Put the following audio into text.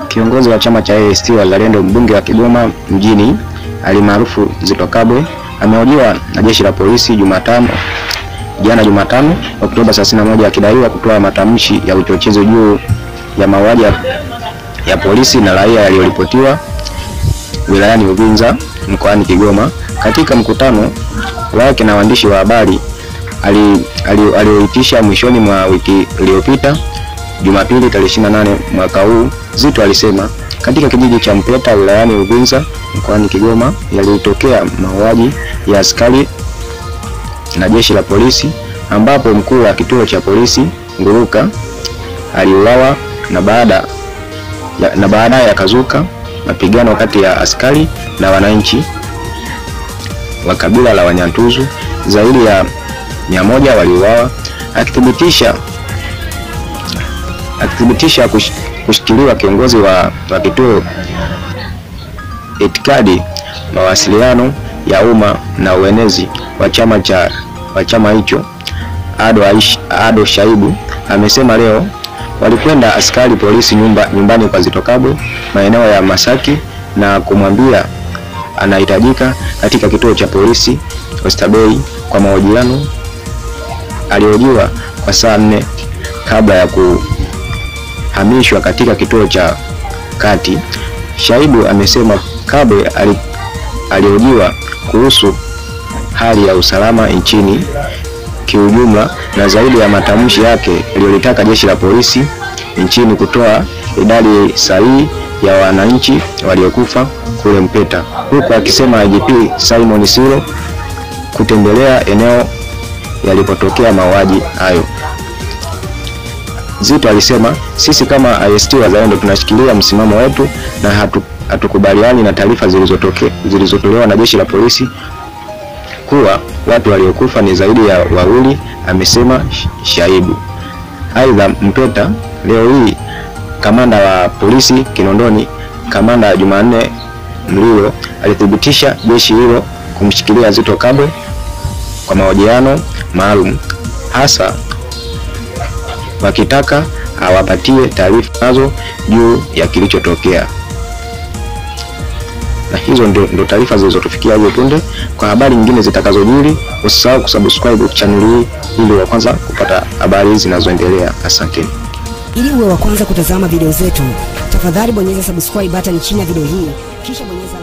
Kiongozi wa chama cha ACT Wazalendo mbunge wa Kigoma mjini alimaarufu Zitto Kabwe amehojiwa na jeshi la polisi Jumatano jana Jumatano Oktoba 31 akidaiwa kutoa matamshi ya uchochezi juu ya mauaji ya, ya polisi na raia yaliyoripotiwa wilayani Uvinza mkoani Kigoma. Katika mkutano wake na waandishi wa habari alioitisha ali, ali mwishoni mwa wiki iliyopita Jumapili tarehe 28 mwaka huu, Zitto alisema katika kijiji cha Mpeta wilayani Uvinza mkoani Kigoma yalitokea mauaji ya askari na jeshi la polisi ambapo mkuu wa kituo cha polisi Nguruka aliuawa na baada ya, na baadaye yakazuka mapigano kati ya askari na wananchi wa kabila la Wanyantuzu. Zaidi ya mia moja waliuawa, akithibitisha akithibitisha kush, kushikiliwa kiongozi wa, wa kituo itikadi, mawasiliano ya umma na uenezi wa chama cha wa chama hicho Ado, Aish, Ado Shaibu amesema leo walikwenda askari polisi nyumba, nyumbani kwa Zitto Kabwe maeneo ya Masaki na kumwambia anahitajika katika kituo cha polisi Oysterbay kwa mahojiano. Alihojiwa kwa saa nne kabla ya kuhamishwa katika kituo cha kati. Shaibu amesema Kabwe alihojiwa kuhusu hali ya usalama nchini kiujumla na zaidi ya matamshi yake yaliyolitaka jeshi la polisi nchini kutoa idadi sahihi ya wananchi waliokufa kule Mpeta, huku akisema IGP Simon Siro kutembelea eneo yalipotokea mauaji hayo. Zitto alisema sisi kama ACT Wazalendo tunashikilia msimamo wetu na hatu, hatukubaliani na taarifa zilizotolewa na jeshi la polisi kuwa watu waliokufa ni zaidi ya wawili, amesema Shaibu. Aidha, Mpeta leo hii kamanda wa polisi Kinondoni, kamanda Jumanne Mlilo alithibitisha jeshi hilo kumshikilia Zitto Kabwe kwa mahojiano maalum, hasa wakitaka awapatie taarifa nazo juu ya kilichotokea na hizo ndio, ndio taarifa zilizotufikia hivi punde. Kwa habari nyingine zitakazojiri, usisahau kusubscribe channel hii ili wa kwanza kupata habari zinazoendelea. Asanteni. Ili uwe wa kwanza kutazama video zetu, tafadhali bonyeza subscribe button chini ya video hii kisha bonyeza